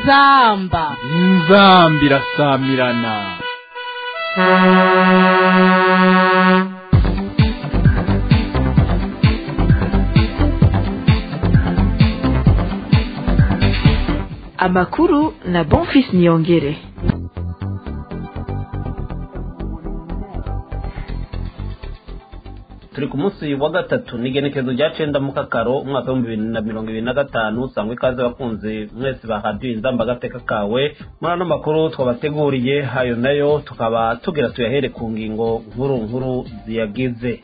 inzamba inzamba irasamirana amakuru na bonfis niyongere turi ku munsi wa gatatu ni igenekerezo rya cenda mu kakaro umwaka w'ibihumbi bibiri na mirongo ibiri na gatanu usanga ikaze bakunze mwese bahadiye inzamba agateka kawe muri ano makuru twabateguriye hayo nayo tukaba tugira tuyahere ku ngingo nkuru nkuru ziyagize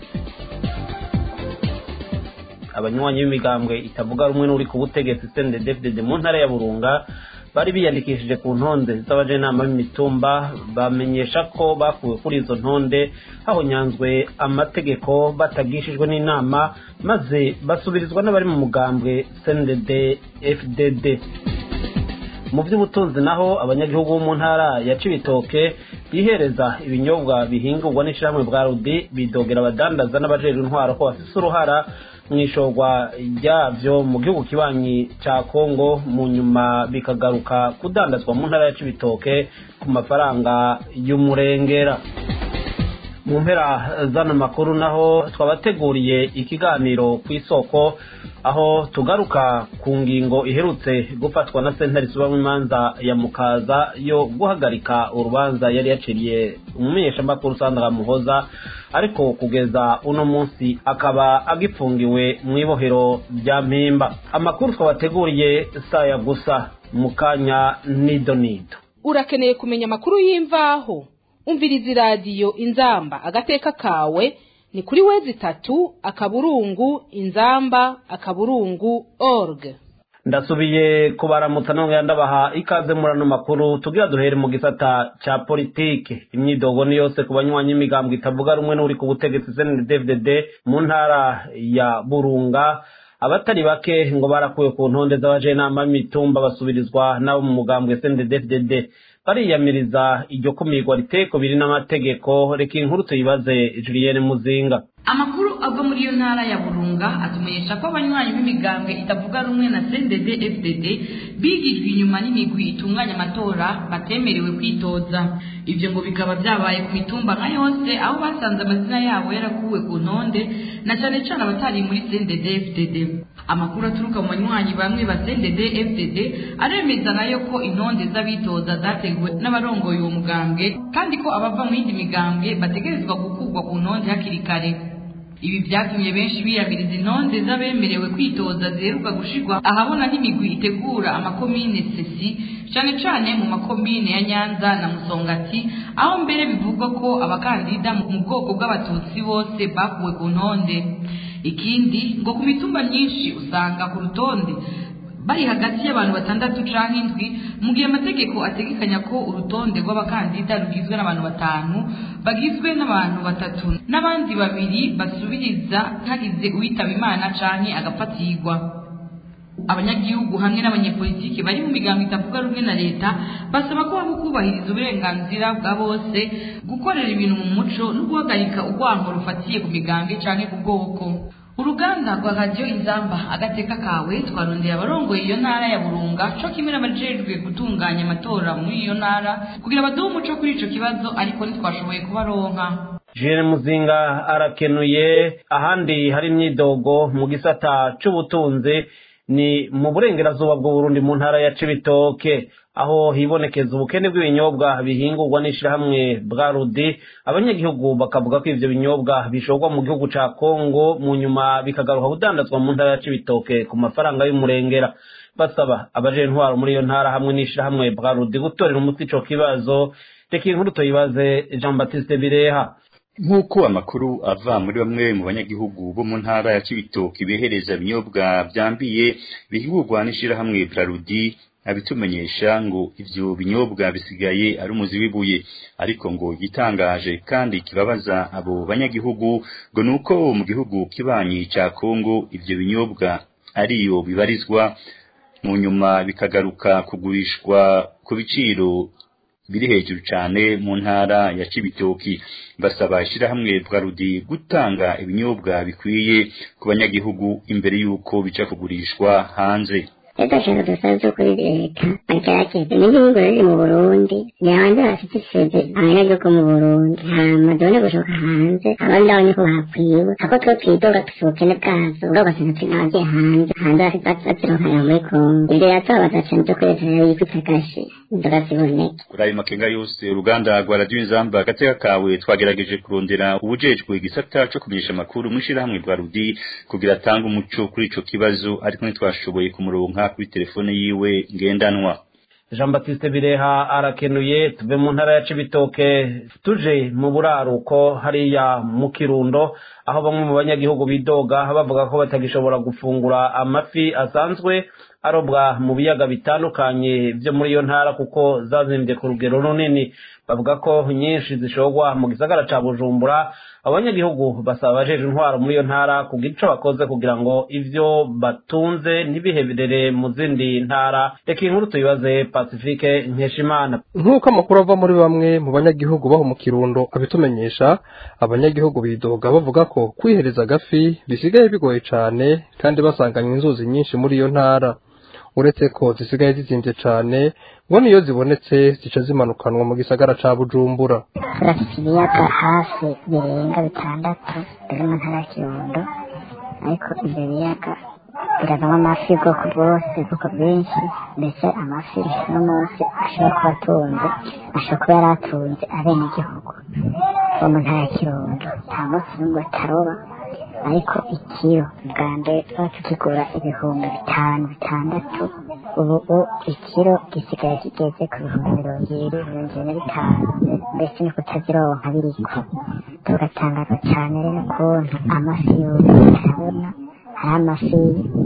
abanywanyi b'imigambwe itavuga rumwe n'uri ku butegetsi CNDD-FDD mu ntara ya Burunga bari biyandikishije ku ntonde z'abajenama b'imitumba bamenyesha ko bakuwe kuri izo ntonde hahonyanzwe amategeko batagishijwe n'inama maze basubirizwa n'abari mu mugambwe CNDD-FDD mu by'ubutunzi naho abanyagihugu bo mu ntara ya Cibitoke bihereza ibinyobwa bihingurwa n'ishyirahamwe bwa rudi bidogera abadandaza n'abajejwe intwaro ko bafise uruhara mu ishorwa ryabyo mu gihugu kibanyi cya kongo mu nyuma bikagaruka kudandazwa mu ntara ya Cibitoke ku mafaranga y'umurengera mu mpera z'ano makuru naho twabateguriye ikiganiro ku isoko aho tugaruka ku ngingo iherutse gufatwa na sentare isubamo imanza ya mukaza yo guhagarika urubanza yari yaciriye umumenyeshamakuru sandra muhoza ariko kugeza uno munsi akaba agipfungiwe mu ibohero rya mpimba amakuru twabateguriye saya gusa mu kanya nido nido urakeneye kumenya amakuru y'imvaho umviriza iradiyo inzamba agateka kawe ni kuri wezi itatu akaburungu inzamba akaburungu org ndasubiye kubaramutsa nongera ndabaha ikaze muri ano makuru tugira duhere mu gisata ca politike imyidogo ni yose ku banywanyi imigambwe itavuga rumwe n'uri ku butegetsi CNDD-FDD mu ntara ya Burunga abatari bake ngo barakuwe ku ntonde z'abajenama b'imitumba basubirizwa n'abo mu mugambwe CNDD-FDD bariyamiriza iryo kumirwa riteko biri n'amategeko reka inkuru tuyibaze Julienne Muzinga amakuru ava muri iyo ntara ya burunga atumenyesha ko abanywanyi b'imigambwe itavuga rumwe na cndd fdd bigijwe inyuma n'imigwi itunganya amatora batemerewe kwitoza ibyo ngo bikaba byabaye ku mitumba nka yose aho basanze amazina yabo yarakuwe ku ntonde na cyane cyane abatari muri cndd fdd amakuru aturuka mu banywanyi bamwe ba cndd fdd aremeza nayo ko intonde z'abitoza zateguwe n'abarongoye uwo mugambwe kandi ko abava mu yindi migambwe bategerezwa gukurwa ku ntonde hakiri kare ibi byatumye benshi biyamiriza intonde z'abemerewe kwitoza ziheruka gushirwa ahabona n'imigwi itegura amakomine sesi cyane cyane mu makomine ya nyanza na musongati aho mbere bivugwa ko abakandida mu bwoko bw'abatutsi bose bakuwe ku ntonde ikindi ngo ku mitumba myinshi usanga ku rutonde bari hagati y'abantu batandatu canke indwi mu gihe amategeko ategekanya ko urutonde rw'abakandida rugizwe n'abantu batanu bagizwe n'abantu batatu n'abandi babiri basubiriza hagize uwitaba imana canke agafatirwa abanyagihugu hamwe n'abanyepolitiki bari mu migambo itavuga rumwe na leta basaba ko haba kubahiriza uburenganzira bwa bose gukorera ibintu mu muco no guhagarika urwango rufatiye ku migambwe canke ku bwoko uruganda rwa radiyo inzamba agateka kawe twarondeye abarongoye iyo ntara ya burunga co kimwe n'abajejwe gutunganya amatora muri iyo ntara kugira baduhe umuco kuri ico kibazo ariko ntitwashoboye kubaronka Julienne Muzinga arakenuye ahandi hari imyidogo mu gisata c'ubutunzi ni mu burengerazuba bw'uburundi mu ntara ya cibitoke aho hibonekeza ubukene bw'ibinyobwa bihingurwa n'ishirahamwe bwa rudi abanyagihugu bakavuga ko ivyo binyobwa bishorwa mu gihugu ca kongo mu nyuma bikagaruka kudandazwa mu ntara ya cibitoke ku mafaranga y'umurengera basaba abaje intwaro muri iyo ntara hamwe n'ishirahamwe bwa rudi gutorera umuti ico kibazo reka inkuru tuyibaze jean baptiste bireha nk'uko amakuru ava muri bamwe mu banyagihugu bo mu ntara ya Cibitoke bihereza ibinyobwa byambiye bihingurwa n'ishirahamwe Prarudi abitumenyesha ngo ivyo binyobwa bisigaye ari umuzi w'ibuye ariko ngo gitangaje kandi kibabaza abo banyagihugu ngo nuko mu gihugu kibanyi ca Kongo ivyo binyobwa ariyo bibarizwa mu nyuma bikagaruka kugurishwa ku biciro biri hejuru cyane mu ntara ya Cibitoki basaba ishyirahamwe Bwarudi gutanga ibinyobwa bikwiye ku banyagihugu imbere y'uko bica kugurishwa hanze rero turashaka dusabe zo kuri leta bagerageze n'igihugu riri mu burundi ni hanze bafite iseze abanyagihugu mu burundi hama done gushoka hanze abandi aho niko bakwiwe ako two twidoga dufite ubukene bwazo ugasanga turi n'abagiye hanze hanze bazironkana muri kongo ibyo yatubabaza cane byo kuri leta rero yikubita agashi inzoga ziboneke kuri ayo makenga yose uruganda rwa radiyo inzamba agateka kawe twagerageje kurondera ubujejwe igisata co kumenyesha amakuru mw'ishirahamwe rwa rudi kugira atange umuco kuri ico kibazo ariko ntitwashoboye kumuronka kuri telefone yiwe ngendanwa jean batiste bireha arakenuye tuve mu ntara ya cibitoke tuje mu buraruko hariya mu kirundo aho bamwe mu banyagihugu bidoga bavuga ko batagishobora gufungura amafi asanzwe arobwa mu biyaga bitandukanye byo muri iyo ntara kuko zazimbye ku rugero runini bavuga ko nyinshi zishogwa mu gisagara ca bujumbura abanyagihugu basaba abajeje intwaro muri iyo ntara kugira ico bakoze kugira ngo ivyo batunze ntibiheberere mu zindi ntara reka inkuru tuyibaze pacifique nkeshimana nk'uko amakuru ava muri bamwe mu banyagihugu baho mu kirundo abitumenyesha abanyagihugu bidoga bavuga ko kwihereza agafi bisigaye bigoye cane kandi basanganywe inzuzi nyinshi muri iyo ntara uretse ko zisigaye zizimvye cane ngo niyo zibonetse zica zimanukanwa mu gisagara ca bujumbura turafite ibiyaga hafi birenga bitandatu biri mu ntara ya kirundo ariko ibyo biyaga biravamo amafi y'ubwoko bwose ubwoko bwinshi ndetse amafi uno munsi ashobora kuba atunze ashobora kuba yari atunze abenegihugu bo mu ntara ya kirundo nta munsi n'umwe ataroba ariko ikiro bwa mbere tuba tukigura ibihumbi bitanu bitandatu ubu ikiro gisigaye kigeze ku bihumbi mirongo ibiri mirongo ibiri na bitanu mbese ni kutazironka biriko tugatangazwa cyane rero ukuntu amafi yose turabona hari amafi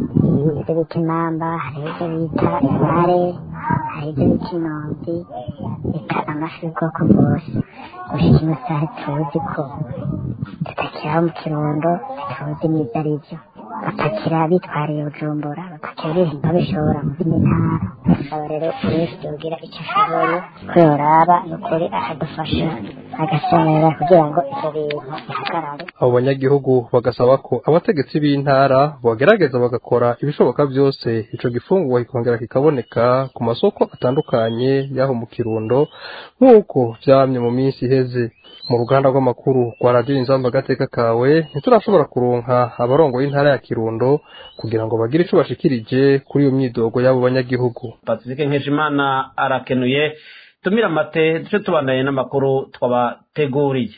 ibyo bita imamba hari ibyo bita imare hari ibyo bita inonzi reka amafi y'ubwoko bwose gushika ino saha tuzi ko tutakiraho mu kirundo tuzi n'ibyo ari byo bapakira bitwariye bujumbura bapakira ibintu babishobora mu zindi ntara asaba rero buri wese yogira icyo ashoboye ko yoraba ni ukuri akadufasha agasomerera kugira ngo ibyo bintu bihagarare abo banyagihugu bagasaba ko abategetsi b'intara bagerageza bagakora ibishoboka byose ico gifungurwa kikongera kikaboneka ku masoko atandukanye y'aho mu kirundo nk'uko vyamye mu minsi iheze mu ruganda rw'amakuru rwa radiyo inzamba agateka kawe ntiturashobora kuronka abarongoye intara ya kirundo kugira ngo bagire ico bashikirije kuri iyo myidogo y'abo banyagihugu pacifique nkeshimana arakenuye tumira amate duce tubandanye n'amakuru twabateguriye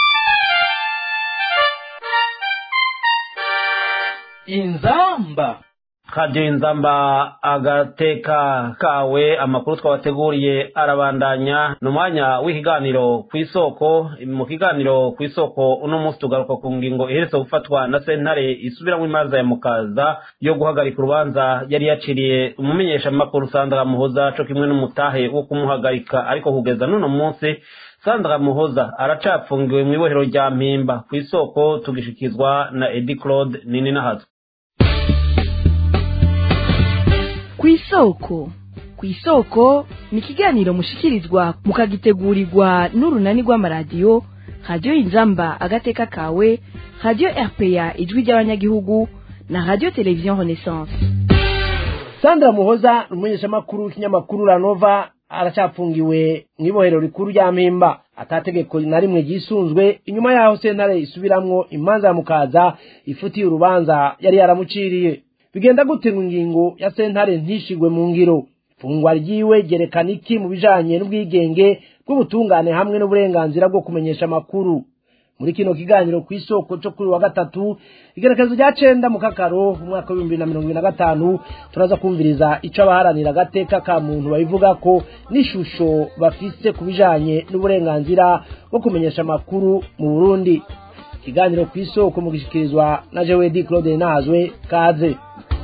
inzamba radiyo inzamba agateka kawe amakuru twabateguriye arabandanya ni umwanya w'ikiganiro ku isoko mu kiganiro ku isoko uno munsi tugaruka ku ngingo iheretse gufatwa na sentare isubiramo imanza ya mukaza yo guhagarika urubanza yari yaciriye umumenyeshamakuru sandra muhoza co kimwe n'umutahe wo kumuhagarika ariko kugeza n'uno munsi sandra muhoza aracapfungiwe mu ibohero rya mpimba ku isoko tugishikizwa na edi claude nini nahazo ku isoko ku isoko ni ikiganiro mushikirizwa mukagitegurirwa n'urunani rw'amaradiyo radiyo inzamba agateka kawe radiyo rpa ijwi ry'abanyagihugu na radiyo televiziyo renaissance sandra muhoza umumenyeshamakuru w'ikinyamakuru ranova aracapfungiwe mu ibohero rikuru rya mpimba atategeko na rimwe ryisunzwe inyuma yaho sentare isubiramwo imanza ya mukaza ifutiye urubanza yari yaramuciriye bigenda gute ngo ingingo ya sentare ntishigwe mu ngiro fungwa ryiwe ryerekana iki mu bijanye n'ubwigenge bw'ubutungane hamwe n'uburenganzira bwo kumenyesha amakuru muri kino kiganiro ku isoko cyo kuri wa gatatu igerekezo rya cenda mu kakaro umwaka w'ibihumbi na mirongo ibiri na gatanu turaza kumviriza ico abaharanira agateka ka muntu babivuga ko n'ishusho bafise ku bijanye n'uburenganzira bwo kumenyesha amakuru mu burundi ikiganiro ku isoko mu gishikirizwa na jewedi claude nazwe kaze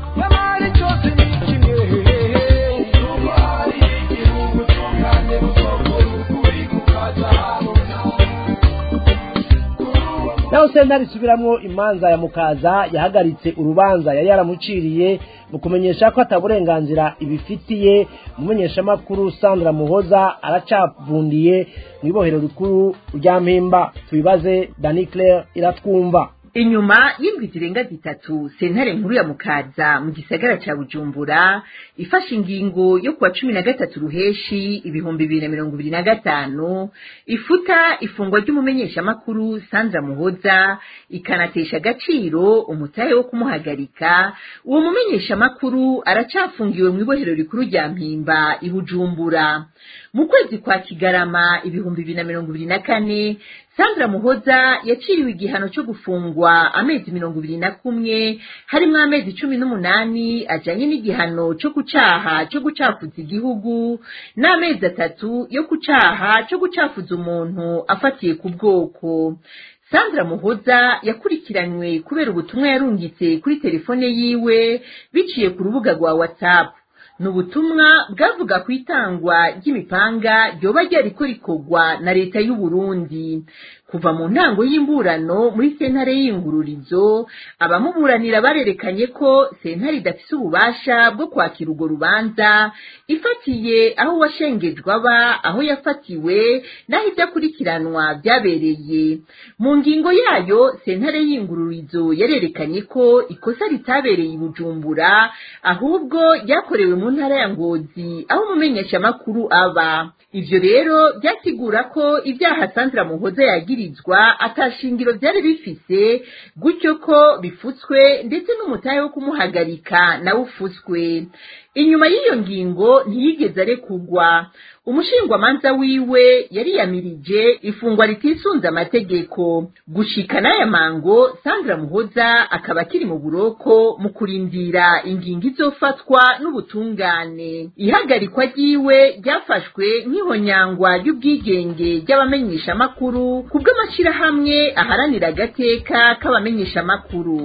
naho sentare isubiramwo imanza ya mukaza yahagaritse urubanza yari yaramuciriye mu kumenyesha ko ataburenganzira ibifitiye umumenyeshamakuru sandra muhoza aracavundiye mu ibohero rikuru rya mpimba tubibaze dani claire iratwumva inyuma y'indwi zirenga zitatu sentare nkuru ya mukaza mu gisagara ca bujumbura ifashe ingingo yo kuwa cumi na gatatu ruheshi ibihumbi bibiri na mirongo ibiri na gatanu ifuta ifungwa ry'umumenyeshamakuru sandra muhoza ikanatesha agaciro umutahe wo kumuhagarika uwo mumenyeshamakuru aracafungiwe mu ibohero rikuru rya mpimba i bujumbura mu kwezi kwa kigarama ibihumbi bibiri na mirongo ibiri na kane sandra muhoza yaciriwe igihano cyo gufungwa amezi mirongo ibiri na kumwe harimo amezi cumi n'umunani ajanye n'igihano cyo kucaha cyo gucafuza igihugu n'amezi atatu yo kucaha cyo gucafuza umuntu afatiye ku bwoko sandra muhoza yakurikiranywe kubera ubutumwa yarungitse kuri telefone yiwe biciye ku rubuga rwa whatsapp ni ubutumwa bwavuga ku itangwa ry'imipanga ryoba ryariko rikorwa na leta y'u Burundi kuva mu ntango y'imburano muri sentare y'ingururizo abamuburanira barerekanye ko sentare idafise ububasha bwo kwakira urwo rubanza ifatiye aho uwashengejwe aba aho yafatiwe n'aho ibyo akurikiranwa byabereye mu ngingo yayo sentare y'ingururizo yarerekanye ko ikosa ritabereye i bujumbura ahubwo ryakorewe mu ntara ya ngozi aho umumenyeshamakuru aba ivyo rero byasigura ko ibyaha sandra muhoza yagirizwa atashingiro byari bifise gutyo ko bifutswe ndetse n'umutahe wo kumuhagarika nawe ufutswe inyuma y'iyo ngingo ntiyigeze arekugwa umushingwamanza wiwe yariyamirije ifungwa ritisunze amategeko gushika n'aya mango sandra muhoza akaba akiri mu buroko mu kurindira ingingo izofatwa n'ubutungane ihagarikwa ryiwe ryafashwe nk'ihonyangwa ry'ubwigenge ry'abamenyeshamakuru ku bw'amashyirahamwe aharanira agateka k'abamenyeshamakuru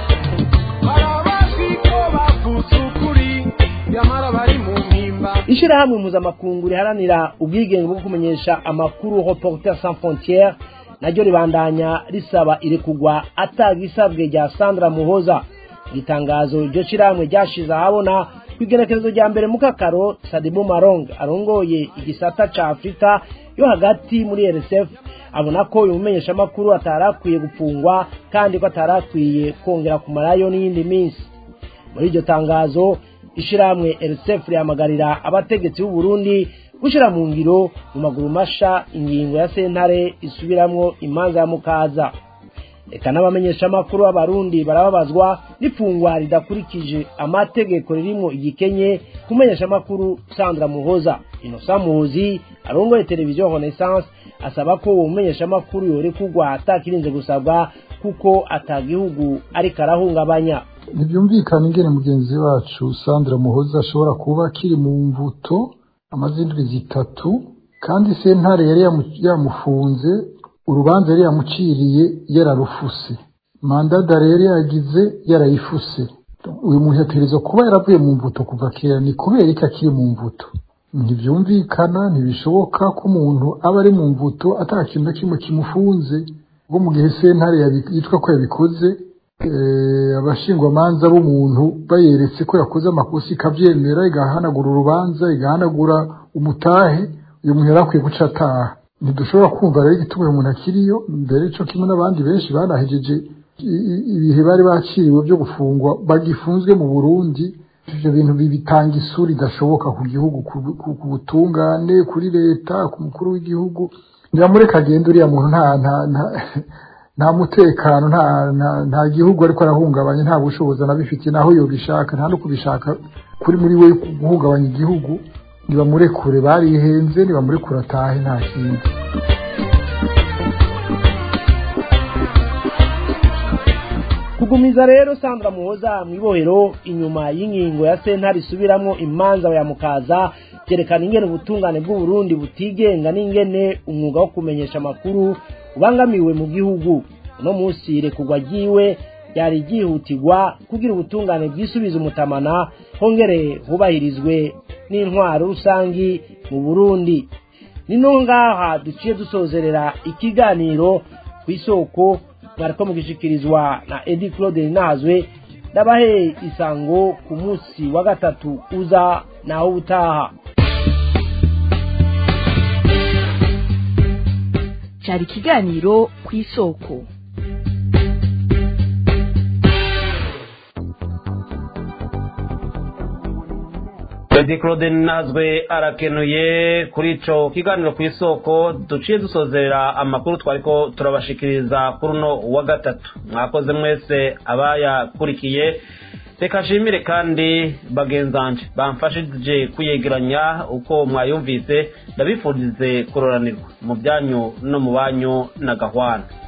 ishirahamwe mpuzamakungu riharanira ubwigenge bwo kumenyesha amakuru reporter sans frontiere naryo ribandanya risaba irekugwa atagisabwe rya sandra muhoza itangazo iryo shirahamwe ryashize ahabona ku igenekerezo rya mbere mu kakaro sadibu marong arongoye igisata ca afurika yo hagati muri rsf abona ko uyu mumenyeshamakuru atari akwiye gupfungwa kandi ko atari akwiye kongera kumarayo n'iyindi minsi muri iryo tangazo ishirahamwe rsf rihamagarira abategetsi b'u Burundi gushira mu ngiro mu maguru masha ingingo ya sentare isubiramwo imanza ya mukaza reka n'abamenyeshamakuru b'abarundi barababazwa n'ifungwa ridakurikije amategeko ririmo igikenye kumenyeshamakuru sandra muhoza inosa muhozi arongoye televiziyo renaissance asaba ko uwo mumenyeshamakuru yorekugwa atakirinze gusabwa kuko atagihugu ariko arahungabanya ntibyumvikana ingene mugenzi wacu sandra muhoza ashobora kuba akiri mu mvuto amaze indwi zitatu kandi sentare yari yamufunze urubanza yari yamuciriye yararufuse mandada rero yagize yarayifuse uyu muntu yategerezwa kuba yaravuye mu mvuto kuva kera ni kubera ko akiri mu mvuto ntibyumvikana ntibishoboka ko umuntu aba ari mu mvuto ata kintu na kimwe kimufunze ubwo mu gihe sentare yitwa ko yabikoze abashingwamanza b'umuntu bayeretse ko yakoze amakosa ikabyemera igahanagura urubanza igahanagura umutahe uyu muntu yari akwiye guca ataha ntidushobora kumva rero igituma uyu muntu akiriyo mbere cyo kimwe n'abandi benshi banahejeje ibihe bari bakiriwe byo gufungwa bagifunzwe mu burundi ibyo bintu bitanga isura idashoboka ku gihugu ku butungane kuri leta ku mukuru w'igihugu ntiramureka agenda uriya muntu nta nta nta mutekano nta nta gihugu ariko arahungabanya nta bushobozi anabifitiye naho yobishaka nta no kubishaka kuri muri we guhungabanya igihugu nibamurekure barihenze nibamurekure atahe nta kindi kugumiza rero sandra muhoza mu ibohero inyuma y'ingingo ya sentare isubiramwo imanza ya mukaza byerekana ingene ubutungane bw'uburundi butigenga n'ingene umwuga wo kumenyesha amakuru ubangamiwe mu gihugu uno munsi irekurwa ryiwe ryari ryihutirwa kugira ubutungane bwisubiza umutamana hongere hubahirizwe n'intwaro rusangi mu burundi ni no ngaha duciye dusozerera ikiganiro ku isoko mwariko mugishikirizwa na edi claude nazwe ndabahe isango ku munsi wa gatatu uza naho ubutaha cyari ikiganiro ku isoko edi claude nazwe arakenuye kuri ico kiganiro ku isoko duciye dusozera amakuru twariko turabashikiriza kuri uno wa gatatu mwakoze mwese abayakurikiye reka nshimire kandi bagenzanje bamfashije kuyegeranya uko mwayumvise ndabifurize kuroranirwa mu byanyu no mu banyu na gahwana